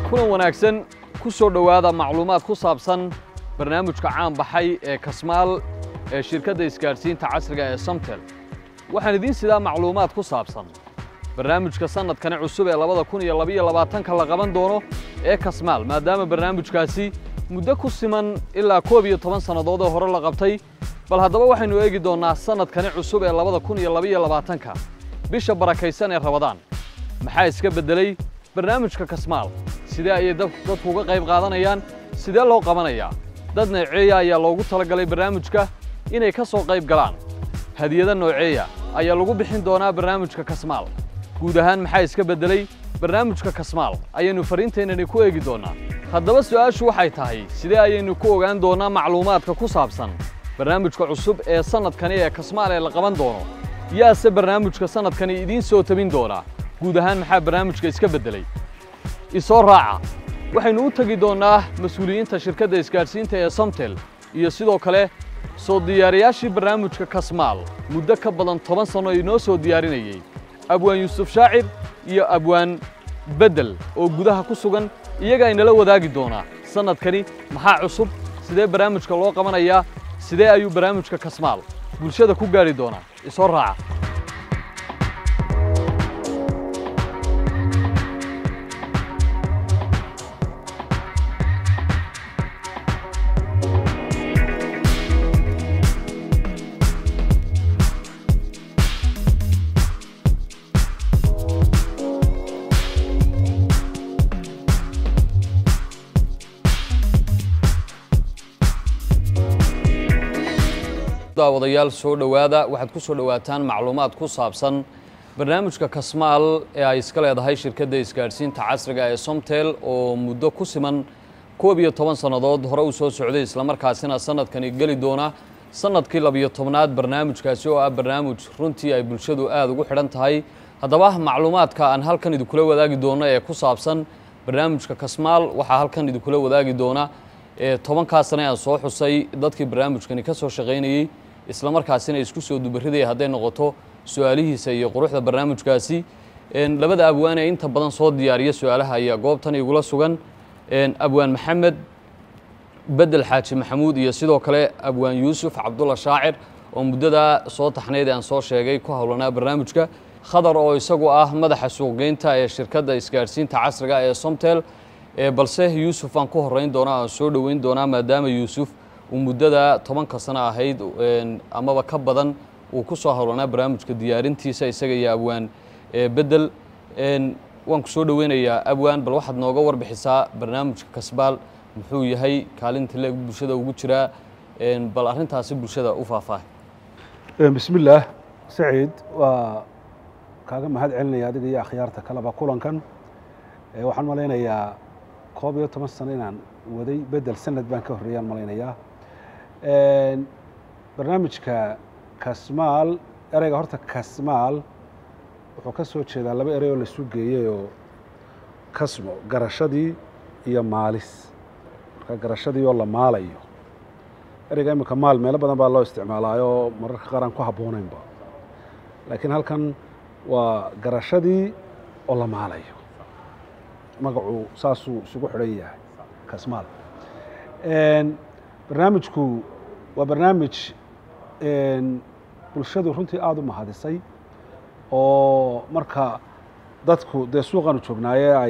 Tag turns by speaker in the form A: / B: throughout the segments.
A: kulan wanaagsan ku soo dhowaada macluumaad ku saabsan barnaamijka caan baxay ee kasmaal ee shirkadda isgaadhsiinta casriga ee samtel waxaan idiin sidaa macluumaad ku saabsan barnaamijka sannadkani cusub ee labada kun iyo labaiyo labaatanka la qaban doono ee kasmaal maadaama barnaamijkaasi muddo ku siman ilaa koob iyo toban sannadood oo hore la qabtay bal haddaba waxaynu eegi doonnaa sannadkani cusub ee labada kun iyo labaiyo labaatanka bisha barakaysan ee rabadaan maxaa iska beddelay barnaamijka kasmaal sidee ayay dadku uga qayb qaadanayaan sidee loo qabanayaa dad nooceeya ayaa loogu talagalay barnaamijka inay ka soo qayb galaan hadiyado nooceeya ayaa lagu bixin doonaa barnaamijka kasmaal guud ahaan maxaa iska beddelay barnaamijka kasmaal ayaynu fariinteennani ku eegi doonnaa haddaba su'aashu waxay tahay sidee ayaynu ku ogaan doonnaa macluumaadka ku saabsan barnaamijka cusub ee sannadkani ee kasmaal ee la qaban doono yaase barnaamijka sannadkani idiin soo tabin doonaa guud ahaan maxaa barnaamijka iska beddelay isoo raaca waxaynu u tegi doonnaa mas-uuliyiinta shirkadda isgaadhsiinta ee samtel iyo sidoo kale soo diyaariyaashii barnaamijka kasmaal muddo ka badan toban sanno inoo soo diyaarinayey abwaan yuusuf shaacir iyo abwaan beddel oo gudaha ku sugan iyagaa inala wadaagi doonaa sannadkani maxaa cusub sidee barnaamijka loo qabanayaa sidee ayuu barnaamijka kasmaal bulshada ku gaadhi doonaa isoo raaca daawadayaal soo dhowaada waxaad ku soo dhowaataan macluumaad ku saabsan barnaamijka kasmaal ee ay iska leedahay shirkadda isgaadhsiinta casriga ee somtel oo muddo ku siman koob iyo toban sannadood hore u soo socday islamarkaasina sannadkani geli doona sannadkii labiyo tobnaad barnaamijkaasi oo ah barnaamij runtii ay bulshadu aada ugu xidhan tahay haddaba macluumaadka aan halkan idinkula wadaagi doono ee ku saabsan barnaamijka kasmaal waxaa halkan idinkula wadaagi doona ee tobankaa sane aan soo xusay dadkii barnaamijkani ka soo shaqaynayey islamarkaasina isku soo dubaridaya hadday noqoto su-aalihiisa iyo quruxda barnaamijkaasi labada abwaan ee inta badan soo diyaariya su-aalaha ayaa goobtan igula sugan abwaan maxamed bedel xaaji maxamuud iyo sidoo kale abwaan yuusuf cabdulla shaacir oo muddadaa soo taxnayd aan soo sheegay ku howlanaa barnaamijka khadar oo isagu ah madaxa suuqgeynta ee shirkadda isgaadhsiinta casriga ee somtel balse yuusuf aan ku horeyn doonaa aan soo dhoweyn doonaa maadaama yuusuf uu muddada tobanka sano ahayd amaba ka badan uu ku soo howlanaa barnaamijka diyaarintiisa isaga iyo abwaan bedel waan ku soo dhoweynayaa abwaan bal waxaad nooga warbixisaa barnaamijka kasbaal muxuu yahay kaalinta leeg bulshada ugu jiraa bal arrintaasi bulshada u faahfaahay
B: bismi illaah saciid waa kaaga mahad celinaya adiga iyo akhyaarta kaleba kulankan waxaan malaynayaa koob iyo toban sano inaan waday bedel sanad baan ka horreeyaan malaynayaa barnaamijka kasmaal ereyga horta kasmaal wuxuu ka soo jeedaa laba erey oo laisu geeyey oo kasmo garashadii iyo maalis marka garashadii oo la maalayo ereyga imika maal meelo badan baa loo isticmaalaayo mararka qaar aan ku habboonaynba laakiin halkan waa garashadii oo la maalayo magacu saasuu isugu xidhan yahay kasmaal barnaamijku waa barnaamij bulshadu runtii aada u mahadisay oo marka dadku dee suuqaanu joognaaye ay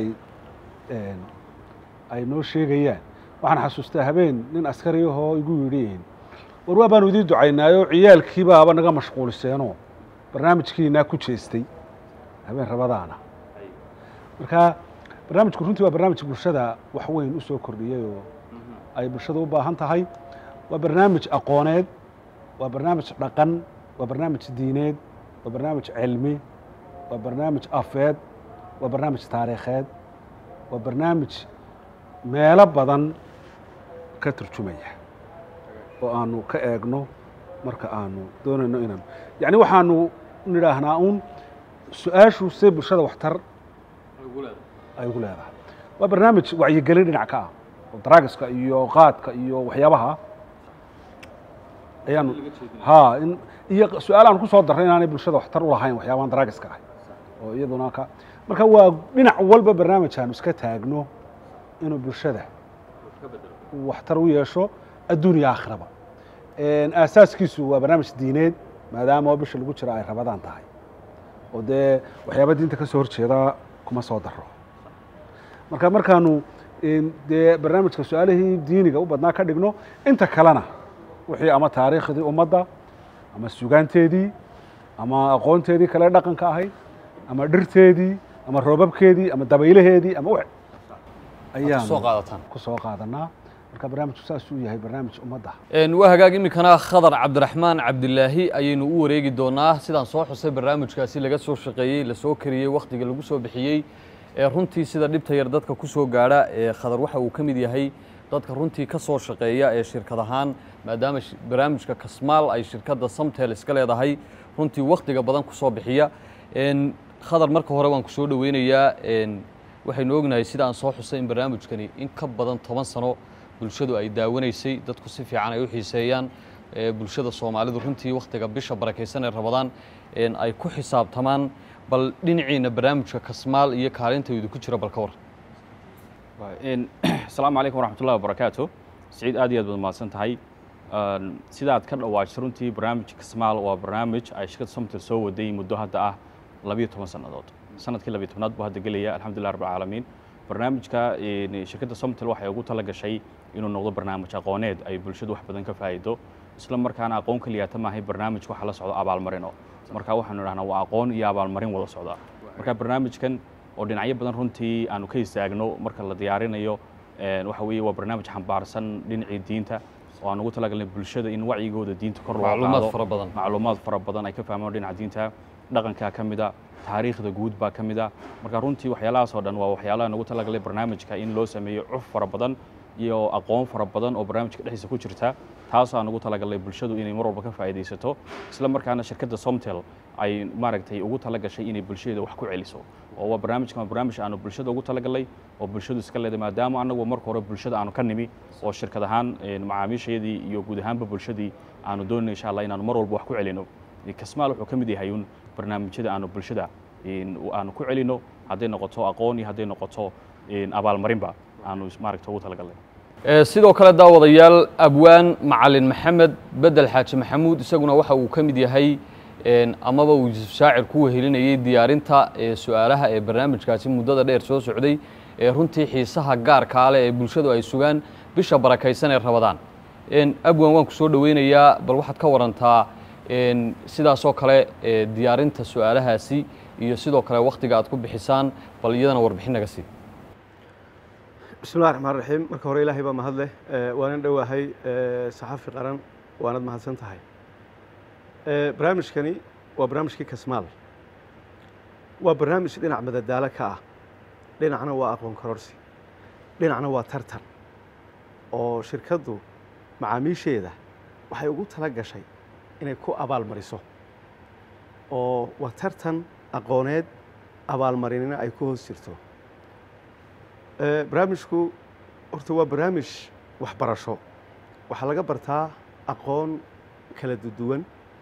B: ay noo sheegayaan waxaan xasuustaa habeen nin askari ahoo igu yidhi war waa baanu idiin ducaynaayo ciyaalkiibaaba naga mashquuliseenoo barnaamijkiinaa ku jeestay habeen rabadaana marka barnaamijku runtii waa barnaamij bulshada wax weyn u soo kordhiyey oo ay bulshada u baahan tahay waa barnaamij aqooneed waa barnaamij dhaqan waa barnaamij diineed waa barnaamij cilmi waa barnaamij afeed waa barnaamij taariikheed waa barnaamij meelo badan ka turjumaya oo aanu ka eegno marka aanu doonayno inaan yacni waxaanu nidhaahnaa uun su-aashu see bulshada waxtar ay ugu leedahay waa barnaamij wacyigelin dhinac ka ah oo daraagiska iyo qaadka iyo waxyaabaha ayaanu ha in iyo su-aal aan ku soo darray inaanay bulshada waxtar u lahayn waxyaabahan daraagiska ah oo iyaduna ka marka waa dhinac walba barnaamij aanu iska taagno inuu bulshada uu waxtar u yeesho adduun iyo aakhiraba aasaaskiisu waa barnaamij diineed maadaama oo bisha lagu jiro ay rabadaan tahay oo dee waxyaaba diinta ka soo horjeeda kuma soo daro marka markaanu dee barnaamijka su-aalihii diiniga u badnaa ka dhigno inta kalena wixii ama taariikhdii ummadda ama sugaanteedii ama aqoonteedii kale dhaqanka ahayd ama dhirteedii ama roobabkeedii ama dabaylaheedii ama w ayaan
A: soo qaadataan
B: ku soo qaadanaa marka barnaamijku saas uu yahay barnaamij ummadda
A: waa hagaag iminkana khadar cabdiraxmaan cabdilaahi ayaynu u wareegi doonaa sidaan soo xusay barnaamijkaasi laga soo shaqeeyey lasoo kariyey wakhtiga lagu soo bixiyey ee runtii sida dhibta yar dadka ku soo gaadha ee khadar waxa uu ka mid yahay dadka runtii ka soo shaqeeya ee shirkad ahaan maadaama barnaamijka kasmaal ay shirkadda samtel iska leedahay runtii wakhtiga badan ku soo bixiya khadar marka hore waan ku soo dhoweynayaa waxaynu ognahay sida aan soo xusay in barnaamijkani in ka badan toban sano bulshadu ay daawanaysay dadku si fiican ay u xiiseeyaan bulshada soomaalidu runtii wakhtiga bisha barakaysan ee rabadaan ay ku xisaabtamaan bal dhinaciina barnaamijka kasmaal iyo kaalintaydu ku jira bal ka war
C: asalaamu calaykum waraxmatullahi wabarakaatu siciid aad iyo aad baad mahadsan tahay sidaad ka dhawaajisay runtii barnaamijka kasmaal waa barnaamij ay shirkadda somtel soo waday muddo hadda ah labiyo toban sannadood sanadkii labiyo tobnaad buu hadda gelaya alxamdulillah rabbi alcaalamiin barnaamijka shirkadda somtel waxay ugu tala gashay inuu noqdo barnaamij aqooneed ay bulshadu wax badan ka faa'iido isla markaana aqoon keliyaata maahay barnaamij waxa la socdo abaalmarino marka waxaanu idhahnaa waa aqoon iyo abaalmarin wada socda marka barnaamijkan oo dhinacyo badan runtii aanu ka istaagno marka la diyaarinayo waxa weeye waa barnaamij xambaarsan dhinacii diinta oo aan ugu talagalnay bulshada in wacyigooda diinta kor loo
A: macluumaad
C: qaado
A: fara badan
C: macluumaad fara badan ay ka fahmaan dhinaca diinta dhaqankaa ka mid a taariikhda guud baa ka mid a marka runtii waxyaalahaas oo dhan waa waxyaalaha nagu talagalay barnaamijka in loo sameeyo cuf fara badan iyo aqoon fara badan oo barnaamijka dhexdiisa ku jirta taasoo aan ugu talagalay bulshadu inay mar walba ka faa'iidaysato isla markaana shirkadda somtel ay maaragtay ugu tala gashay inay bulshadeeda wax ku celiso oo waa barnaamijkan waa barnaamij aanu bulshada ugu talagalay oo bulshadu iska leedahay maadaama annagu marka hore bulshada aanu ka nimi oo shirkad ahaan macaamiishayadii iyo guud ahaanba bulshadii aanu doonay insha allah inaanu mar walba wax ku celino kasmaal wuxuu ka mid yahay un barnaamijyada aanu bulshada aanu ku celino hadday noqoto aqoon iyo hadday noqoto abaalmarinba aanu maaragta ugu talagalnay
A: sidoo kale daawadayaal abwaan macalin maxamed bedel xaaji maxamuud isaguna waxa uu ka mid yahay amaba uu yuusuf shaacir ku wehelinayey diyaarinta su-aalaha ee barnaamijkaasi muddada dheer soo socday ee runtii xiisaha gaarkaa leh ee bulshadu ay sugaan bisha barakaysan ee rabadaan abwaan waan ku soo dhoweynayaa bal waxaad ka warantaa sidaasoo kale diyaarinta su-aalahaasi iyo sidoo kale wakhtiga aad ku bixisaan bal iyadana warbixin naga sii
D: bismillahi raxmaan raxiim marka hore ilaahay baa mahad leh waanan dhowahay saxafi qaran waanad mahadsan tahay barnaamijkani waa barnaamijkii kasmaal waa barnaamij dhinac madadaalo ka ah dhinacna waa aqoon kororsi dhinacna waa tartan oo shirkaddu macaamiisheeda waxay ugu tala gashay inay ku abaalmariso oo waa tartan aqooneed abaalmarinina ay ku hoos jirto barnaamijku horta waa barnaamij waxbarasho waxaa laga bartaa aqoon kala duwan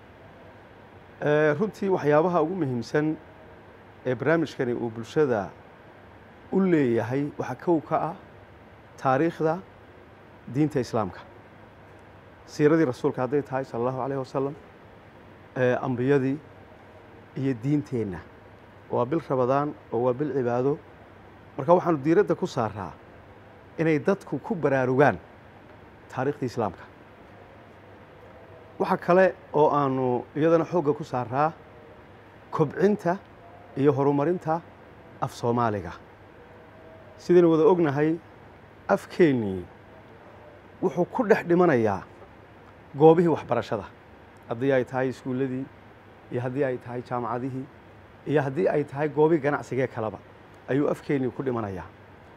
D: runtii waxyaabaha ugu muhiimsan ee barnaamijkani uu bulshada u leeyahay waxaa kow ka ah taariikhda diinta islaamka siiradii rasuulka hadday tahay sala allahu alayh wasalam ambiyadii iyo diinteenna waa bil rabadaan oo waa bil cibaado marka waxaanu diiradda ku saaraa inay dadku ku baraarugaan taariikhdii islaamka waxa kale oo aanu iyadana xoogga ku saaraa kobcinta iyo horumarinta af soomaaliga sidaynu wada ognahay afkeennii wuxuu ku dhex dhimanayaa goobihii waxbarashada haddii ay tahay iskuulladii iyo haddii ay tahay jaamacadihii iyo haddii ay tahay goobii ganacsigee kaleba ayuu afkeennii ku dhimanayaa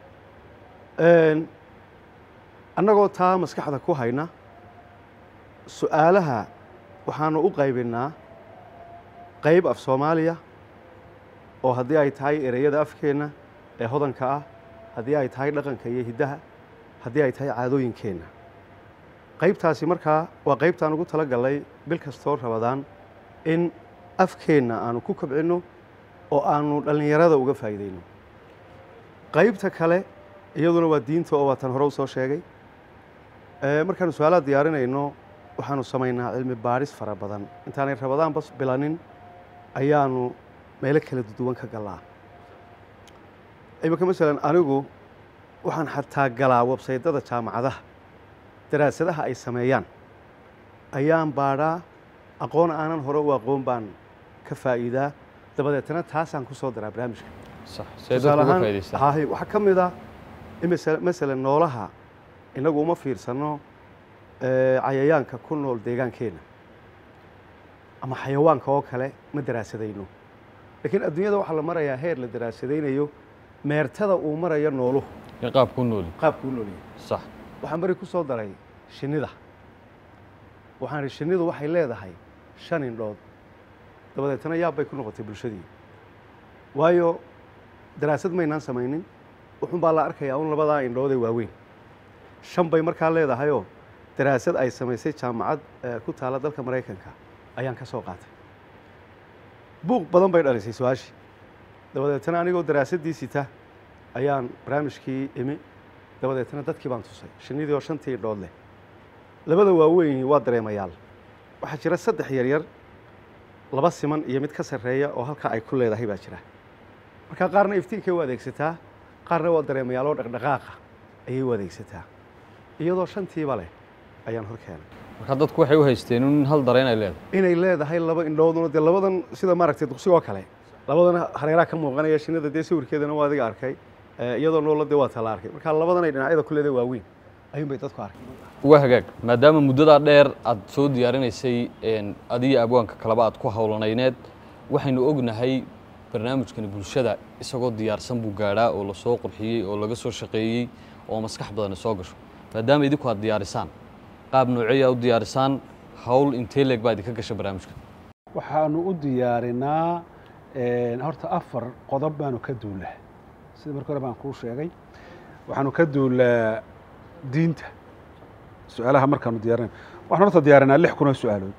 D: annagoo taa maskaxda ku hayna su-aalaha waxaanu u qaybinnaa qayb af soomaaliya oo haddii ay tahay ereyada afkeenna ee hodanka ah haddii ay tahay dhaqanka iyo hiddaha haddii ay tahay caadooyinkeenna qaybtaasi markaa waa qaybtaan ugu tala gallay bil kastoo rabadaan in afkeenna aanu ku kobcinno oo aanu dhallinyarada uga faa'iidayno qaybta kale iyaduna waa diinta oo waatan hore u soo sheegay Eh, markaanu su-aalaha diyaarinayno waxaanu samaynaa cilmi baadhis fara badan intaanay rabadaanba bilanin ayaanu meelo kala duwan ka galaa iminka masalan anigu waxaan xataa galaa websaydada jaamacadaha daraasadaha ay sameeyaan ayaan baadhaa aqoon aanan hore u aqoon baan ka faa'iidaa dabadeetana taasaan ku soo daraa barnaamijka
A: sax see
D: tusaale
A: dadku uga
D: ahaan
A: faa'iidaystaan
D: hahay waxaa ka mid ah in masala- masalan noolaha innagu uma fiirsano eh, cayayaanka ku nool deegaankeenna ama xayawaanka oo kale ma daraasadayno laakiin adduunyada waxaa la marayaa heer la daraasadaynayo meertada uu marayo nooluhu
A: in qaabku nooli
D: qaabku u noolyahay
A: sax
D: waxaan bari ku soo daray shinnida waxaan ihi shinnidu waxay leedahay shan indhood dabadeetana yaab bay ku noqotay bulshadii waayo daraasad maynaan samaynin wuxun baa la arkayaa un labadaa indhood ee waaweyn shan bay markaa leedahayoo daraasad ay samaysay jaamacad eh, ku taala dalka maraykanka ayaan ka soo qaatay buuq badan bay dhalisay su-aashii dabadeetana anigoo daraasaddii sita ayaan barnaamijkii imi dabadeetana dadkii baan tusay shinnidii oo shantii indhood leh labada waaweyni waa dareemayaal waxaa jira saddex yaryar laba siman iyo mid ka sarreeya oo halkaa ay ku leedahay baa jira marka qaarna iftiinkay u adeegsataa qaarna waa dareemayaal oo dhaqdhaqaaqa ayay u adeegsataa iyadoo shantiiba leh ayaan hor keenay
A: marka dadku waxay u haysteen in hal dareen ay leedahay
D: inay leedahay laba indhooduna dee labadan sida maaragtay duqsigoo kale labadan hareeraha ka muuqanaya shinnida dee sawirkeedana waa adiga arkay Eh, iyadoo noola dee waa tala arkay marka labadan ay dhinacyada ku leedahay waaweyn ayuun bay dadku arkay
A: waa hagaag maadaama muddadaa dheer aad soo diyaarinaysay een, adiga abwaanka kaleba aad ku howlanayneed waxaynu ognahay barnaamijkani bulshada isagoo diyaarsan buu gaadhaa oo lasoo qurxiyey oo laga soo shaqeeyey oo maskax badani soo gasho maadaama idinku aad diyaarisaan qaab nooceeya u diyaarisaan hawl intee leeg baa idinka gasha barnaamijka
B: waxaanu u diyaarinaa een, horta afar qodob baanu ka duulaa sida marka hore baan kuu sheegay waxaanu ka duulaa diinta su-aalaha markaanu diyaarinay waxaan horta diyaarinaa lix kun oo su-aalood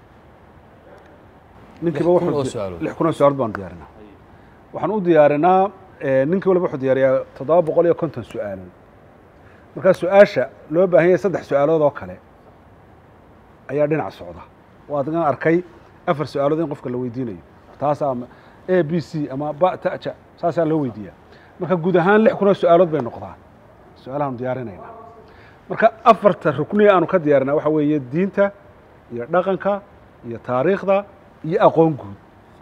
B: ninkiiba
A: Lix kun
B: wuxuu
A: oo
B: di-
A: su'aalood.
B: lix kun oo su-aalood baanu diyaarinaa waxaan u diyaarinaa eh, ninkii waliba wuxuu diyaariyaa toddoba boqol iyo konton su-aalood markaa su-aasha loo baahan yahay saddex su-aalood oo kale ayaa dhinac socda waa adigan arkay afar su-aalood in qofka la weydiinayo taasaa ama a b c ama ba taja saasaa loo weydiiyaa marka guud ahaan lix kun oo su-aalood bay noqdaan su-aalahaanu diyaarinaynaa marka afarta rukniga aanu ka diyaarinaa waxa weeye diinta iyo dhaqanka iyo taariikhda iyo aqoon guud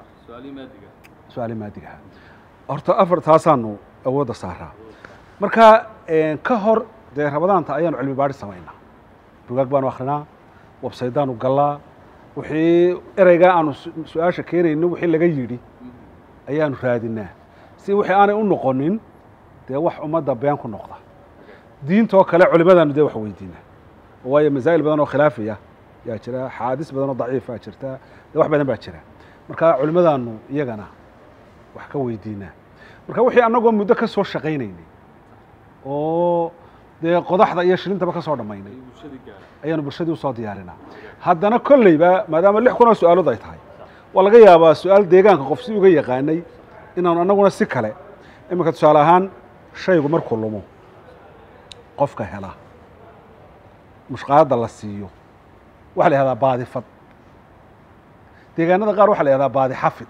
B: su-aali maadigaha horta afar taasaanu awoodda saaraa marka een, ka hor dee rabadaanta ayaanu cilmi baadhi samaynaa bugaag baanu akrinaa websaydaanu gallaa wixii ereygaa aanu su- su-aasha keenayno wixii laga yidhi ayaanu raadinaa si wixii aanay u noqonin dee wax ummadda been ku noqda diintoo kale culimadaanu dee wax weydiinaa waayo masaa'il badan oo khilaafiya yaa jira xaadis badan oo daciifa jirta dee wax badan baa jira marka culimadaanu iyagana wax ka weydiinaa marka wixii annagoo muddo ka soo shaqaynaynay oo dee qodaxda iyo shilintaba ka soo dhammaynay ayaanu bulshadii usoo diyaarinaa haddana kolleyba maadaama lix kun oo su-aalood ay tahay waa laga yaabaa su-aal deegaanka qof si uga yaqaanay inaanu annaguna si kale iminka tusaale ahaan shaygu markuu lumo qofka hela mushqaadda la siiyo waxaa la yihahdaa baadifad deegaanada qaar waxaa la yihahdaa baadi xafid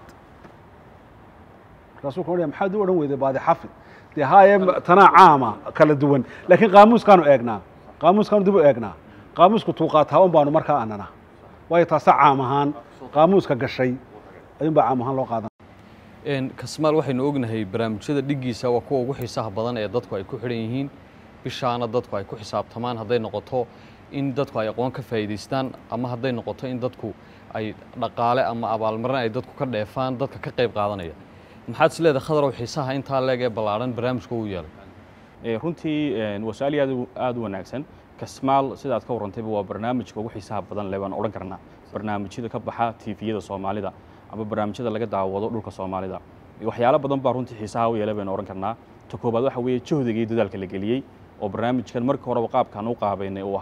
B: markaasuu ka odhaya maxaad u odhan weyday baadi xafid dee haye tanaa caama kala duwan laakiin qaamuuskaanu eegnaa qaamuuskaanu dib u eegnaa qaamuusku tuuqaataa un baanu markaa anana waayo taasa caam ahaan qaamuuska gashay ayuun baa caam ahaan loo qaadan
A: Een, kasmaal waxaynu ognahay barnaamijyada dhiggiisa waa kuwa ugu xiisaha badan ee dadku ay ku xidhan yihiin bishaana dadku ay ku xisaabtamaan hadday noqoto in dadku ay aqoon ka faa'iidaystaan ama hadday noqoto in dadku ay dhaqaale ama abaalmarin ay dadku ka dheefaan dadka ka qayb qaadanaya maxaad is leedahay khadarow xiisaha intaa leeg ee ballaadhan barnaamijka uu yeelay
C: Eh, runtii eh, waa su-aal aad u- aad u wanaagsan kasmaal sidaad ka warrantayba waa barnaamijka ugu xiisaha badan leh baan odhan karnaa barnaamijyada ka baxa tiifiyada soomaalida ama barnaamijyada laga daawado dhulka soomaalida waxyaalo badan baa runtii xiisaha u yeelay baynu odhan karnaa ta koobaad waxa weeye jahdiga iyo dadaalka la geliyey oo barnaamijkan markii horeba qaabkaan u qaabaynay uu ahaa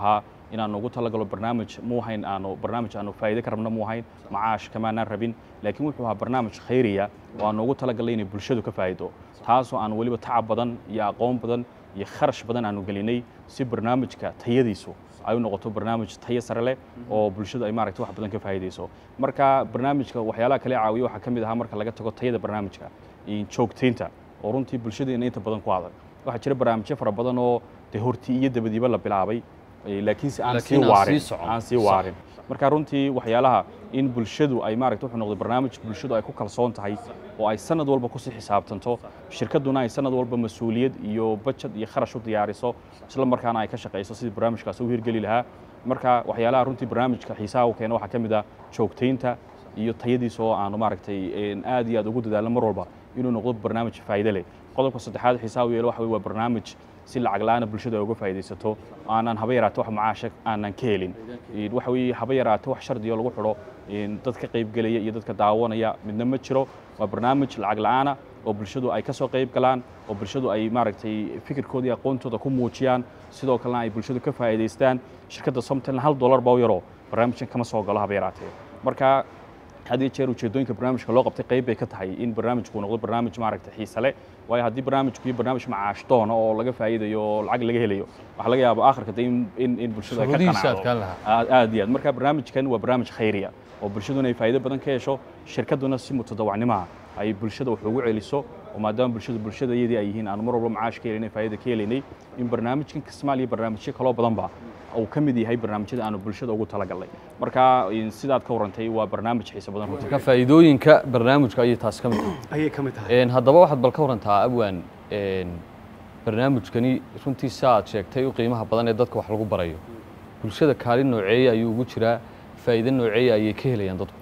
C: inaanu ugu talagalo barnaamij muu hayn aanu barnaamij aanu faa'iide ka rabna muu hayn macaash kamaanaan rabin laakiin wuxuu ahaa barnaamij khayriya oo aanu ugu talagalnay inay bulshadu ka faa'iido taasoo aan weliba tacab badan iyo aqoon badan iyo kharash badan aanu gelinay si barnaamijka tayadiisu ay u noqoto barnaamij tayo sare leh oo bulshadu ay maaragtay wax badan ka faa'iidayso marka barnaamijka waxyaalaha kale caawiya waxaa ka mid ahaa marka laga tago tayada barnaamijka iyo joogtaynta oo runtii bulshadeena inta badan ku adag waxaa jira barnaamijyo fara badan oo dee horti iyo dabadiiba la bilaabay eh, laakiinse aan sii
A: Laakiin aan
C: waarin
A: sii socon.
C: aan sii
A: Sax.
C: waarin marka runtii waxyaalaha in bulshadu ay maaragta wuxuu noqday barnaamij bulshadu ay ku kalsoon tahay oo ay sanad walba kusii xisaabtanto shirkaduna ay sanad walba mas-uuliyad iyo bajad iyo kharash u diyaariso isla markaana ay ka shaqayso sidii barnaamijkaasi u hirgeli lahaa marka waxyaalaha runtii barnaamijka xiisaha u keena waxaa ka mid ah joogtaynta iyo tayadiisa oo aanu maaragtay een, aad iyo aad ugu dadaalno mar walba inuu noqdo barnaamij faa'iide leh qodobka saddexaad xiisaha u yeelo waxa weye waa barnaamij si lacag la'aana bulshada ay uga faa'iidaysato aanan haba yaraato wax macaasha aanan ka helin Een, waxa weeye haba yaraato wax shardiyo lagu xidho een, dad ka qayb gelaya iyo dadka daawanaya midna ma jiro waa barnaamij lacag la'aana oo bulshadu ay ka soo qayb galaan oo bulshadu ay maaragtay fikirkooda iyo aqoontooda ku muujiyaan sidoo kalena ay bulshadu ka faa'iidaystaan shirkadda somtalna hal dollar baa u yaroo barnaamijkan kama soo galo haba yaraatee marka had iyo jeer ujeedooyinka barnaamijka loo qabtay qayb bay ka tahay in barnaamijku uu noqdo barnaamij maaragtay xiise leh waayo haddii barnaamijku iyo barnaamij macaash doona oo laga faa'iidayo oo lacag laga helayo waxaa laga yaaba aakhirka de in in in bulshadu ay ka
A: Shuruudihiisa
C: qanacdo
A: adkaan lahaa.
C: aad aad iyo aad marka barnaamijkan waa barnaamij khayriya oo bulshaduna ay faa'iido badan ka hesho shirkaduna si mutadawacnimaha ay bulshada wax ugu celiso oo maadaama bulshadu bulshadayadii ay yihiin aanu mar walba macaash ka helinay faa'iida ka helaynay in barnaamijkan kismaal iyo barnaamijyo kaloo badanba uu ka mid yahay barnaamijyada aanu bulshada ugu talagalnay marka in sidaad ka warantay waa barnaamij xiiso badan runtii
A: marka faa'iidooyinka barnaamijka ayay taas ka mid tahay
D: ayay ka mid tahay
A: Een, haddaba waxaad bal ka warantaa abwaan een, barnaamijkani runtii si aad sheegtay u qiimaha badan ee dadka wax lagu barayo bulshada kaalin nooceeya ayuu ugu jiraa faa'iido nooceeya ayay ka helayaan dadku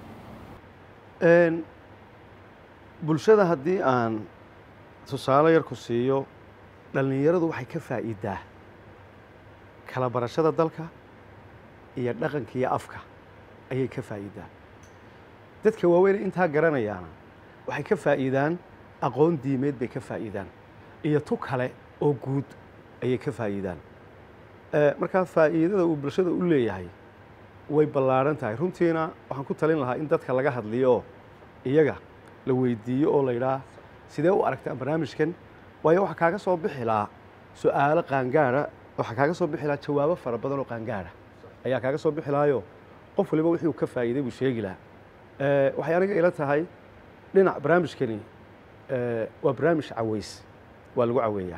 D: Een, bulshada haddii aan tusaale yar ku siiyo dhallinyaradu waxay ka faa'iidaa kala barashada dalka iyo dhaqanka iyo afka ayay ka faa'iidaa dadka waaweyn intaa garanayaana waxay ka faa'iidaan aqoon diimeed bay ka faa'iidaan iyo tu kale oo guud ayay ka faa'iidaan Eh, markaa faa'iidada uu bulshada u leeyahay way ballaaran tahay runtiina waxaan ku talin lahaa in dadka laga hadliyo oo iyaga la weydiiyo oo la yidhaah sidee u aragtaa barnaamijkan waayo waxaa kaaga soo bixi lahaa su'aalo qaangaara waxaa kaaga soo bixi lahaa jawaabo fara badan oo qaangaara ayaa kaaga soo bixi lahaayo qof waliba wixii uu ka faa'iiday buu sheegi lahaa Eh, waxay aniga ila tahay dhinac barnaamijkani eh, waa barnaamij caweys waa lagu caweeyaa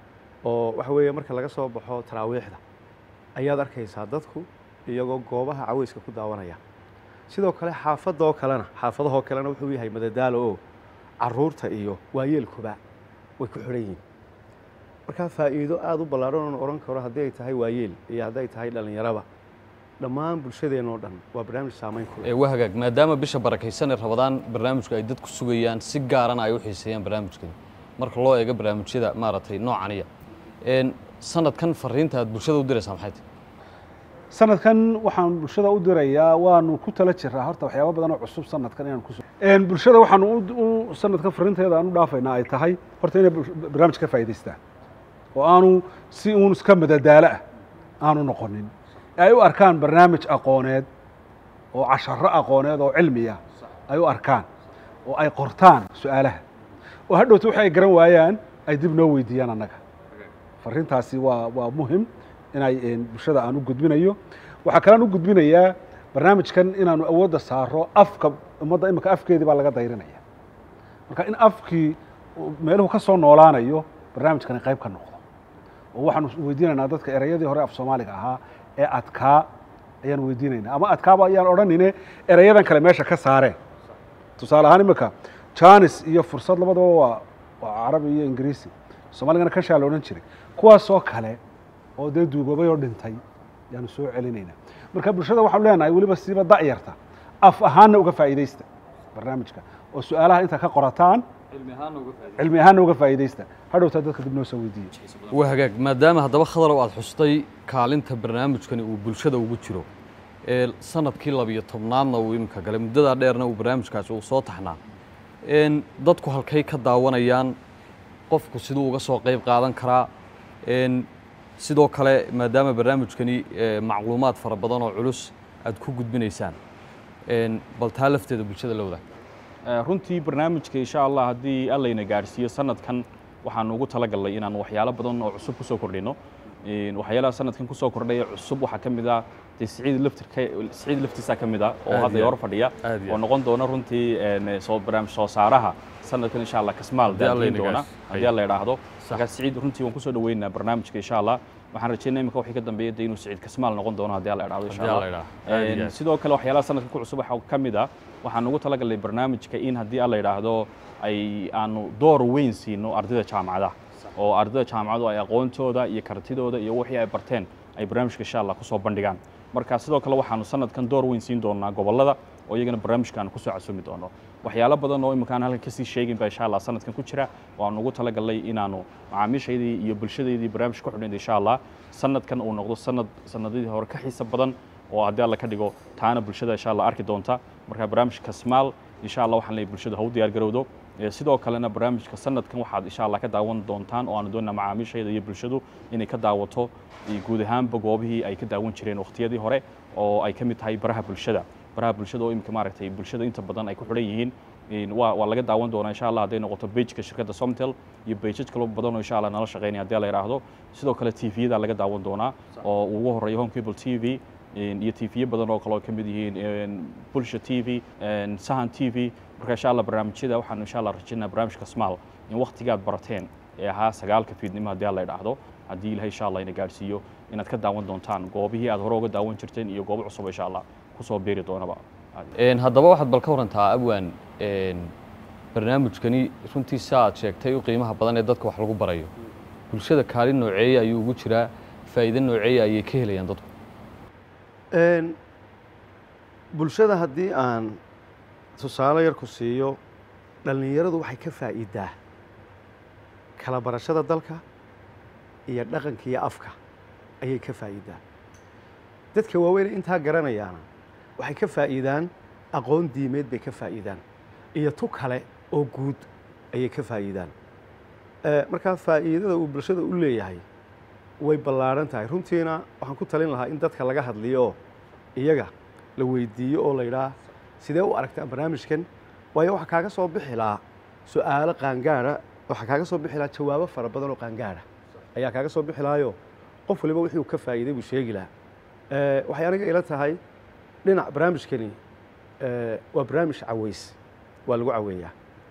D: oo waxa weeye marka laga soo baxo taraawiixda ayaad arkaysaa dadku iyagoo goobaha caweyska ku daawanaya sidoo kale xaafadoo kalena xaafadahoo kalena wuxuu yahay madadaalo oo caruurta iyo waayeelkuba way ku xidhan yihiin markaa faa'iido aada u ballaaran oon odhan karo haddii ay tahay waayeel iyo hadday tahay dhallinyaraba dhammaan bulshadeenoo dhan waa barnaamij saamayn ku leh
A: Ee, waa hagaag maadaama bisha barakaysan ee rabadaan barnaamijku ay dadku sugayaan si gaarana ay u xiiseeyaan barnaamijkani marka loo eego barnaamijyada maaragtay noocaniya Een, sanadkan fariinta aad bulshada u diraysaa maxay tahay
B: sanadkan waxaan bulshada u dirayaa waanu ku tala jiraa horta waxyaaba badan oo cusub sanadkan inaan ku Een, bulshada waxaanu u- u sanadkan fariinteeda aan u dhaafaynaa ay tahay horta inay bul- barnaamij ka faa'iidaystaan oo aanu si uun iska madadaalo ah aanu noqonin ee ay u arkaan barnaamij aqooneed oo casharo aqooneed oo cilmiya ay u arkaan oo ay qortaan su-aalaha oo hadhowta wixii ay garan waayaan ay dib noo weydiiyaan annaga fariintaasi waa waa muhim inay een, bulshada aan u gudbinayo waxaa kalean u gudbinayaa barnaamijkan inaanu awoodda saaro afka ummadda imika afkeedii baa laga dayrinaya marka in afkii uu meeluhu ka soo noolaanayo barnaamijkani qayb ka noqdo oo waxaanu weydiinaynaa dadka ereyadii hore af soomaaliga ahaa ee adkaa ayaan weydiinaynaa ama adkaaba ayaan odhanine ereyadan kale meesha ka saareen tusaale ahaan imika janis iyo fursad labadaba waa waa carabi iyo ingiriisi soomaaligana kashaa la odhan jiray kuwaasoo kale oo dee duugoobay oo dhintay yaanu soo celinaynaa marka bulshada waxaanu leenahay weliba siiba da'yarta af ahaanna uga faa'iidaysta barnaamijka oo su-aalaha inta ka qorataan cilmi ahaanna uga faa'iidaysta hadhowtaa dadka dib noo soo weydiiya
A: waa hagaag maadaama haddaba khadarow aad xustay kaalinta barnaamijkani uu bulshada ugu jiro ee sanadkii labiyo tobnaadna uu iminka galay muddadaa dheerna uu barnaamijkaasi uu soo taxnaa Een, dadku halkay ka daawanayaan qofku siduu uga soo qayb qaadan karaa Een, sidoo kale maadaama barnaamijkani eh, macluumaad fara badan oo culus aad ku gudbinaysaan een, bal taa lafteeda bulshada la wadaag
C: Eh, runtii barnaamijka insha allah haddii allayna gaadhsiiyo sanadkan waxaanu ugu talagalnay inaan waxyaalo badan oo cusub kusoo kordhino Een, waxyaalaha sanadkan kusoo kordhaya cusub waxaa ka mid ah dee siciid laftirka siciid laftiisa ka mid ah oo
A: Aad
C: hadda
A: iyo
C: hor fadhiya
A: aad iyo
C: oo noqon doona runtii een, soo barnaamij soo saaraha sanadkan insha allah kasmaal
A: Haddii Alla
C: daadiin
A: ina
C: doona
A: gaadhsiiyo.
C: haddii alla idhaahdo
A: Sax.
C: markaa siciid runtii waan kusoo dhaweynaynaa barnaamijka insha allah waxaan rajeynaya imika wixii ka dambeeya dee inuu siciid kasmaal noqon doono haddii alla idhaahdo insha
A: Haddii Alla
C: allah
A: idhaahdo. Aad iyo
C: Een,
A: aad.
C: sidoo kale waxyaalaha sanadka ku cusub waxaa ka mid ah waxaan ugu talagalnay barnaamijka in haddii alla idhaahdo ay aanu door weyn siino ardayda jaamacadaha oo ardayda jaamacadu ay aqoontooda iyo kartidooda iyo wixii ay barteen ay barnaamijka insha allah kusoo bandhigaan marka sidoo kale waxaanu sanadkan door weyn siin doonaa gobollada oo iyagana barnaamijka aanu kusoo casumi doono waxyaalo badan oo imika aan halkan kasii sheegin baa insha allah sanadkan ku jira waanu ugu talagalnay inaanu macaamiishaydii iyo bulshadeydii barnaamij ku xidhnayd insha allah sanadkan uu noqdo sanad sanadadii hore ka xiisa badan oo haddii alla ka dhigo taana bulshada insha allah arki doonta marka barnaamijka smaal insha allah waxaan leeyahay bulshada ha u diyaar garowdo Eh, sidoo kalena barnaamijka sanadkan waxaad insha allah ka daawan doontaan oo aanu doonaa macaamiishayda iyo bulshadu inay ka daawato eh, guud ahaanba goobihii ay ka daawan jireen waqtiyadii hore oo ay ka mid tahay baraha bulshada baraha bulshada oo imika maaragtay bulshada inta badan ay ku xidhan yihiin Een, waa waa laga daawan doonaa insha allah hadday noqoto bejka shirkadda somtel iyo bejaj kalo badan oo insha allah nala shaqeynaya haddii la yidhaahdo sidoo kale tviyada laga daawan doonaa oo ugu horeeya home cable t v een, iyo tv badan oo kale oo ka mid yihiin een, bulsha t v een, sahan t v marka insha allah barnaamijyada waxaan insha allah rajaynaa barnaamijka smaal in waqtigaad barateen ee ahaa sagaalka fiidnimo haddii la idhaahdo haddii ilahay insha allah ina gaadhsiiyo inaad ka daawan doontaan goobihii aad hore uga daawan jirteen iyo goobo cusub insha allah kusoo beeri doonaba
A: Een, haddaba waxaad bal ka warantaa abwaan een, barnaamijkani runtii sa aad sheegtay u qiimaha badan ee dadka wax lagu barayo bulshada kaalin nooceeya ayuu ugu jiraa faa'iido nooceeya ayay ka helayaan dadku
D: Een, bulshada haddii aan tusaale yar ku siiyo dhallinyaradu waxay ka faa'iidaa kala barashada dalka iyo dhaqanka iyo afka ayay ka faa'iidaa dadka waaweyn intaa garanayaana waxay ka faa'iidaan aqoon diimeed bay ka faa'iidaan iyo tu kale oo guud ayay ka faa'iidaan Eh, markaa faa'iidada uu bulshada u leeyahay way ballaaran tahay runtiina waxaan ku talin lahaa in dadka laga hadliyo oo iyaga la weydiiyo oo la yidhaah sidee u aragtaa barnaamijkan waayo waxaa kaaga soo bixi lahaa su'aalo qaangaara waxaa kaaga soo bixi lahaa jawaabo fara badan oo qaangaara ayaa kaaga soo bixi lahaayo qof waliba wixii uu ka faa'iiday buu sheegi lahaa Eh, waxay aniga ila tahay dhinac barnaamijkani eh, waa barnaamij caweys waa lagu caweeyaa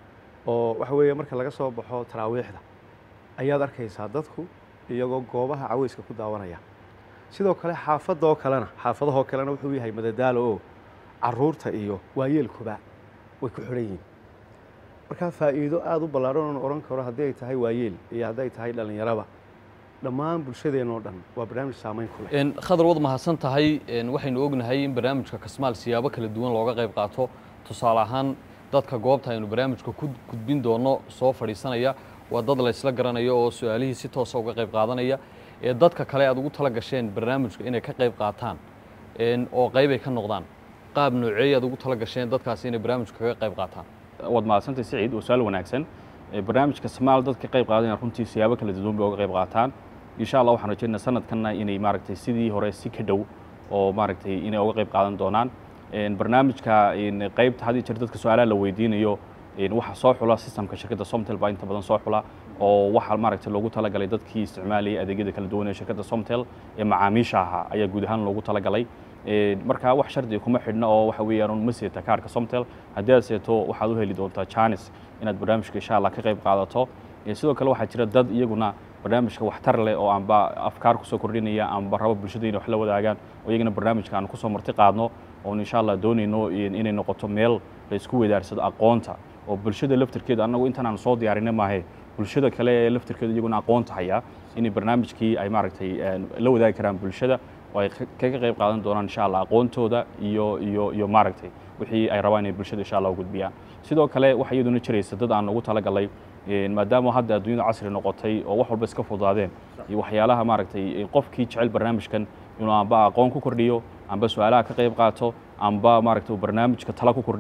D: oo waxa weeye marka laga soo baxo taraawiixda ayaad arkaysaa dadku iyagoo goobaha caweyska ku daawanaya sidoo kale xaafadoo kalena xaafadahoo kalena wuxuu yahay madadaalo oo caruurta iyo waayeelkuba way ku xidhan yihiin markaa faa'iido aada u ballaaran oon odhan karo haddii ay tahay waayeel iyo hadday tahay dhallinyaraba dhammaan bulshadeenoo dhan waa barnaamij saamayn ku leh
A: Een, khadar wad mahadsan tahay een, waxaynu ognahay in barnaamijka kasmaal siyaabo kala duwan looga qayb qaato tusaale ahaan dadka goobta aynu barnaamijka ku gudbin doono soo fadhiisanaya waa dad la isla garanayo oo su-aalihii si toosa uga qayb qaadanaya ee dadka kale aad ugu tala gasheen barnaamijka inay ka qayb qaataan een, oo qayb ay ka noqdaan qaab nooceey aad ugu tala gasheen dadkaasi inay barnaamijka kaga qayb qaataan
C: waad mahadsantay siciid waa su-aal wanaagsan Eh, barnaamijka smaal dadka qayb qaadanaya runtii siyaabo kala duwan bay uga qayb qaataan insha allah waxaan rajaynaa sanadkanna inay maaragtay sidii hore si ka dhow oo maaragtay inay uga qayb qaadan doonaan Een, barnaamijka een, qaybta had iyo jeer dadka su-aalaha la weydiinayo een, waxaa soo xula systemka shirkadda somtel baa inta badan soo xula oo waxaa maaragtay loogu talagalay dadkii isticmaalayay adeegyada kala duwan ee shirkadda somtel ee macaamiisha ahaa ayaa guud ahaan loogu talagalay Een, marka wax shardi kuma xidhna oo waxa weeyaan un ma seeta kaarka somtel haddii aad seeto waxaad u heli doontaa janis inaad barnaamijka insha allah ka qayb qaadato Ee, sidoo kale waxaa jira dad iyaguna barnaamijka waxtar leh oo aanba afkaar kusoo kordhinaya aanba rabo bulshada inay wax la wadaagaan oo iyagana barnaamijka aan kusoo marti qaadno oon insha allah doonayno in- inay noqoto meel la isku weydaarsado aqoonta oo bulshada laftirkeeda annagu intaan aan soo diyaarinay maahe bulshada kale ee laftirkeeda iyaguna aqoonta haya inay barnaamijkii ay maaragtay een, la wadaagi karaan bulshada oo ay ka- kaga qayb qaadan doonaan insha allah aqoontooda iyo iyo iyo maaragtay wixii ay rabaan inay bulshada insha allah u gudbiyaan sidoo kale waxaa iyaduna jiraysa dad aan ugu talagalay een, maadaama hadda adduunyada casri noqotay oo wax walba iska fududaadeen iyo waxyaalaha maaragtay qofkii jecel barnaamijkan inuu amba aqoon ku kordhiyo amba su-aalaha ka qayb qaato amba maaragtay uu barnaamijka tala ku kordhiyo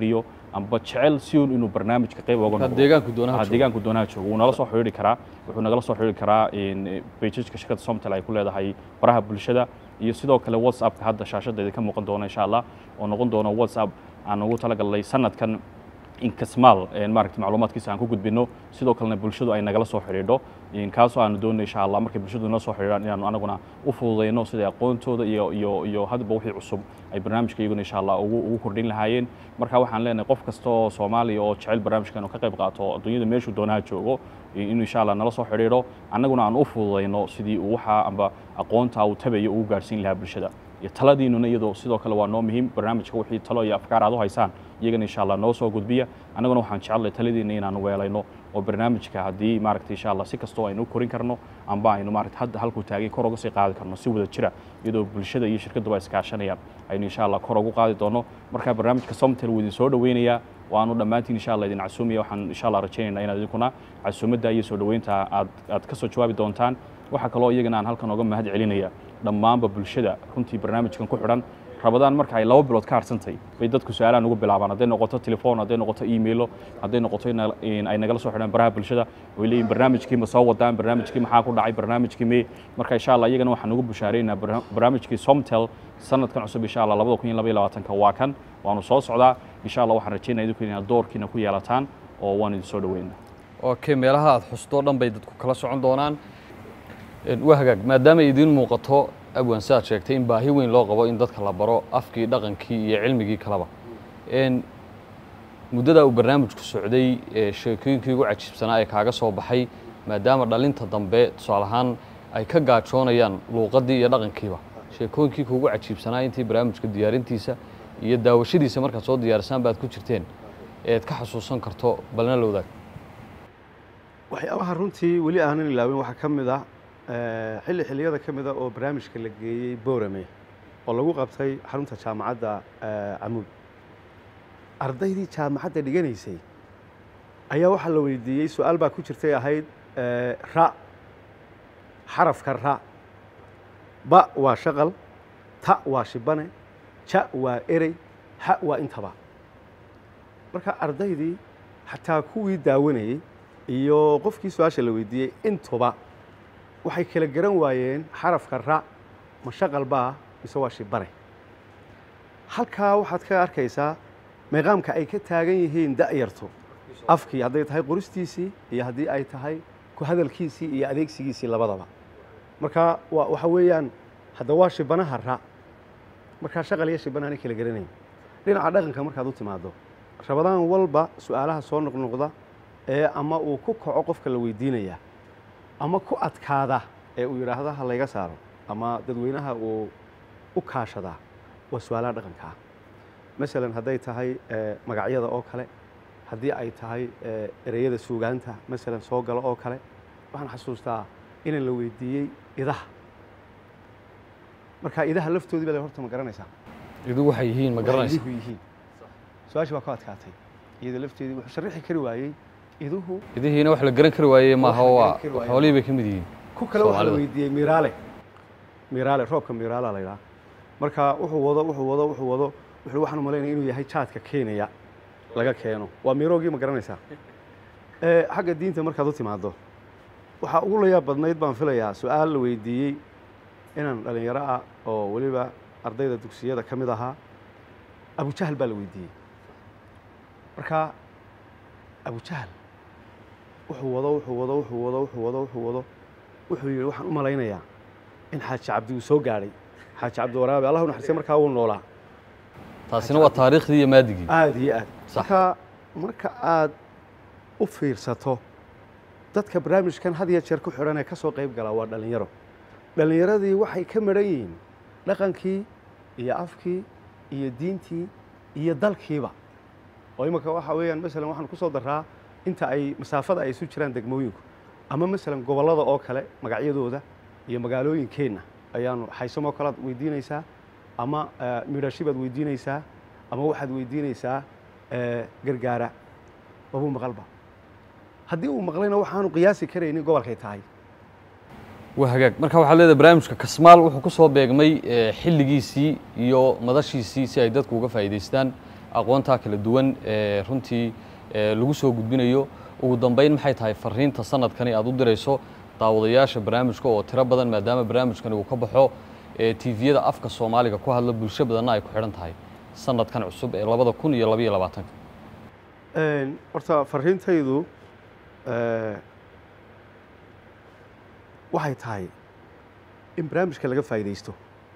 C: amba jecel si uun inuu barnaamijka qayb oga
A: Marka
C: noqdo
A: deegaanku doonaha
C: Ah,
A: joogo.
C: deegaanku doonaha joogo wuu nala soo xidhiidhi karaa wuxuu nagala soo xidhiidhi karaa bejajka shirkadda somtel ay ku leedahay baraha bulshada iyo sidoo kale whatsappka hadda shaashadeeda ka muuqan doona insha allah oo noqon doono whatsapp aan ugu talagalnay sanadkan in kasmaal een maaragtay macluumaadkiisa aan ku gudbino sidoo kalena bulshadu ay nagala soo xidhiidho in kaasoo aanu doonay insha allah markay bulshadu nala soo xidhiidhaan inaanu anaguna u fududeyno sida aqoontooda iyo iyo iyo hadba wixii cusub ay barnaamijka iyaguna insha allah ugu ugu kordhin lahaayeen marka waxaan leenahay qof kasta oo soomaaliya oo jecel barnaamijkan oo ka qayb qaato adduunyada meeshuu doonaha joogo inuu insha allah nala soo xidhiidho annaguna aan u fududeyno sidii uu waxa amba aqoonta uu tabayo ugu gaarsiin lahaa bulshada iyo taladiinuna iyadoo sidoo kale waa noo muhiim barnaamijka wixii talo iyo afkaar aad u haysaan iyagana insha allah noo soo gudbiya annaguna waxaan jecellay taladiina inaanu weelayno oo barnaamijka haddii maaragtay insha allah si kastoo aynu u korin karno amba aynu maaragtay hadda halkuu taagay kor uga sii qaadi karno si wada jira iyadoo bulshada iyo shirkadduba iskaashanayaan aynu insha allah kor ugu qaadi doono marka barnaamijka somtel wuu idin soo dhoweynayaa waanu dhammaantiin insha allah idin casuumaya waxaan insha allah rajaynaynaa inaad idinkuna casuumadda iyo soo dhoweynta aad aad ka soo jawaabi doontaan waxaa kaloo iyagana aan halkan oga mahad celinaya dhammaanba bulshada runtii barnaamijkan ku xidhan rabadaan marka ay laba bilood ka harsantay bay dadku su-aalahan ugu bilaabaan hadday noqoto telefoon hadday noqoto emailo hadday noqoto ina- in ay nagala soo xidhaan baraha bulshada way leeyihin barnaamijkii ma soo wadaan barnaamijkii maxaa ku dhacay barnaamijkii me marka insha allah iyagana waxaan ugu bushaaraynaa barnaamijkii somtel sanadkan cusub insha allah labada kun iyo laba iyo labaatanka waa kan waanu soo socdaa insha allah waxaan rajaynaya idinku inaad doorkiina ku yeelataan oo waan idin soo dhoweynaa
A: okay meelaha aad xustoo dhan bay dadku kala socon doonaan Een, waa hagaag maadaama idiin muuqato abwan sidaad sheegtay in baahi weyn loo qabo in dadka la baro afkii dhaqankii iyo cilmigii kaleba Een, muddadaa uu barnaamijku socday ee sheekooyinkii ugu cajiibsanaa ee kaaga soo baxay maadaama dhalinta dambe tusaale ahaan ay ka gaajoonayaan luuqaddii iyo dhaqankiiba sheekooyinkii kuugu cajiibsanaa intii barnaamijka diyaarintiisa iyo daawashadiisa markaad soo diyaarisaan baad ku jirteen eed ka xasuusan karto balna la wadaag
D: waxyaabaha runtii weli aanan ilaawin waxaa ka mid ah eh, xilli xilliyada ka mid a oo barnaamijka la geeyey boorame oo lagu qabtay xarunta jaamacadda eh, camuud ardaydii jaamacadda dhiganaysay ayaa waxaa la weydiiyey su-aal baa ku jirtay ahayd eh, ra xarafka ra ba waa shaqal ta waa shibane ja waa erey ha waa intaba marka ardaydii xataa kuwii daawanayey iyo qofkii su-aasha la weydiiyey intuba waxay kala garan waayeen xarafka ra ma shaqal baa mise waa shibane halkaa waxaad ka arkaysaa meeqaamka ay ka taagan yihiin da'yartu afkii hadday tahay qoristiisii iyo haddii ay tahay ku hadalkiisii iyo adeegsigiisii labadaba marka wa waxa weeyaan hadda waa shibanaha ra markaa shaqal iyo shibana aanay kala garanayn dhinaca dhaqanka markaad u timaado rabadaan walba su-aalaha soo noqnoqda ee ama uu ku kaco qofka la weydiinaya ama ku adkaada ee uu yidhaahdo ha layga saaro ama dadweynaha uu u kaashadaa waa su-aalaha dhaqanka ah masalan hadday tahay eh, magacyada oo kale haddii ay tahay eh, ereyada suugaanta masalan soo galo oo kale waxaan xasuustaa inaan la weydiiyey idaha marka idaha laftoodii baa la horta ma garanaysaa
A: idu waxay yihiin ma garanaysa
D: iduhu yihiin su-aashii waa ku adkaatay iyada lafteedii wuxuu sharixi kari waayey iduhu
A: idihiina wax la garan kari waaye maaha
D: la
A: waa
D: garan kari waaye.
A: xoolihii bay ka mid yihiin
D: ku kale waxaa la
A: Soomaalida.
D: weydiiyey miraale miraale roobka miraala la yidhaha marka wuxuu wado wuxuu wado wuxuu wado wuxuu waxaan u malaynaya inuu yahay jaadka kenya laga keeno waa miroogii ma garanaysaa Eh, xagga diinta markaad u timaado waxaa ugu layaab badnayd baan filayaa su-aal la weydiiyey inaan dhalinyaro ah oo weliba ardayda dugsiyada ka mid ahaa abujahal baa la weydiiyey marka abujahal wuxuu wado wuxuu wado wuxuu wado wuxuu wado wuxuu wado wuxuu yidhi waxaan u malaynayaa in xaaji cabdi uu soo gaadhay xaaji cabdi waraabe allah u naxariistay markaa wuu noolaa
A: taasina waa taariikhdii iyo maadigii
D: aada iyo aad
A: Sax.
D: marka marka aad u fiirsato dadka barnaamijkan had iyo jeer ku xidhan ee ka soo qayb galaa waa dhallinyaro dhallinyaradii waxay ka madhan yihiin dhaqankii iyo afkii iyo diintii iyo dalkiiba oo imika waxa weeyaan masalan waxaan ku soo daraa inta ay masaafada ay isu jiraan degmooyinku ama masalan gobollada oo kale magacyadooda iyo magaalooyinkeenna ayaanu xaysamoo kalead weydiinaysaa ama eh, midhashi baad weydiinaysaa ama waxaad weydiinaysaa eh, gargaara wabuu maqalba haddii uu maqlayna waxaanu qiyaasi karaynin gobolkay tahay
A: waa hagaag marka waxaad leedahay barnaamijka kasmaal wuxuu ku soo beegmay eh, xilligiisii iyo madashiisii si ay dadku uga faa'iidaystaan aqoontaa kala duwan ee runtii ee lagu soo gudbinayo ugu dambeyn maxay tahay fariinta sanadkani aad u dirayso daawadayaasha barnaamijka oo tiro badan maadaama barnaamijkani uu ka baxo ee tviyada afka soomaaliga ku hadla bulsho badanna ay ku xidhan tahay sanadkan cusub ee labada kun iyo labaiyo labaatanka
D: Een, horta fariintaydu eh, waxay tahay in barnaamijka laga faa'iidaysto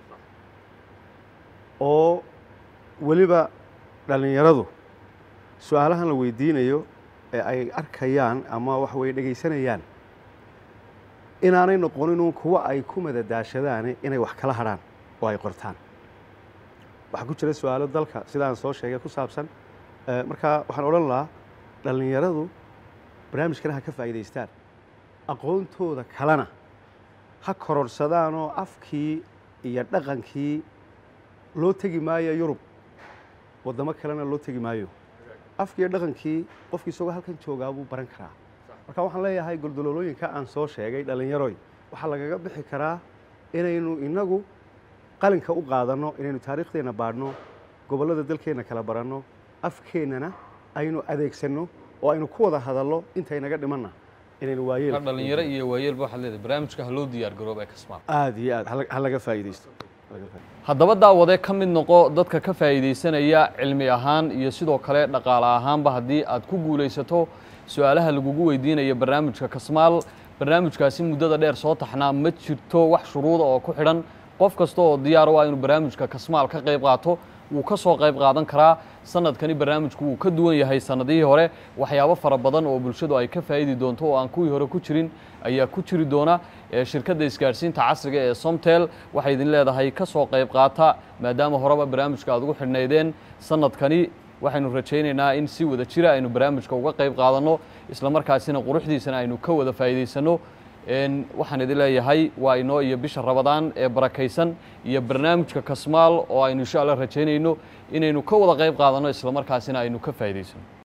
D: oo weliba dhallinyaradu su-aalahan la weydiinayo ee ay arkayaan ama waxa weye dhegaysanayaan inaanay noqonin kuwa ay ku madadaashadaan inay wax kala hadhaan oo ay qortaan waxaa ku jira su-aalo dalka sidaan soo sheegay ku saabsan Eh, marka waxaan odhan lahaa dhallinyaradu barnaamijkana ha ka faa'iidaystaan aqoontooda kalena ha kororhsadaanoo afkii iyo dhaqankii loo tegi maayo yurub waddamo kalena loo tegi maayo afkii iyo dhaqankii qofkii isagoo halkan joogaa buu baran karaa marka waxaan leeyahay goldololooyinka aan soo sheegay dhallinyaroy waxaa lagaga bixi karaa inaynu inagu qalinka u qaadanno inaynu taariikhdeenna baadhno gobollada dalkeenna kala baranno afkeennana aynu adeegsanno oo aynu ku wada hadallo intaynaga dhimanna inaynu waayeel
A: ka dhalinyaro iyo waayeelba waxaad leedahay barnaamijka ha loo diyaar garooba ee kasmaal
D: aad iyo aad hala- ha laga faa'iidaysto Ha laga faa'iidaysto.
A: haddaba daawade ka mid noqo dadka ka faa'iidaysanaya cilmi ahaan iyo sidoo kale dhaqaale ahaanba haddii aad ku guulaysato su-aalaha lagugu weydiinaya barnaamijka kasmaal barnaamijkaasi muddada dheer soo taxnaa ma jirto wax shuruuda oo ku xidhan qof kasta oo diyaar u ah inuu barnaamijka kasmaal ka qayb qaato wuu ka soo qayb qaadan karaa sanadkani barnaamijku wuu ka duwan yahay sanadihii hore waxyaabo fara badan oo bulshadu ay ka faa'idi doonto oo aan kuwii hore ku jirin ayaa ku jiri doona ee shirkadda isgaadhsiinta casriga ee somtel waxay idin leedahay ka soo qayb qaata maadaama horeba barnaamijka aad ugu xidhnaydeen sanadkani waxaynu rajaynaynaa in si wada jira aynu barnaamijka uga qayb qaadanno isla markaasina quruxdiisana aynu ka wada faa'iidaysanno Een, waxaan idin leeyahay waa inoo iyo bisha rabadaan ee barakaysan iyo barnaamijka kasmaal oo aynu insha allah rajaynayno inaynu ka wada qayb qaadanno isla markaasina aynu ka faa'iidaysano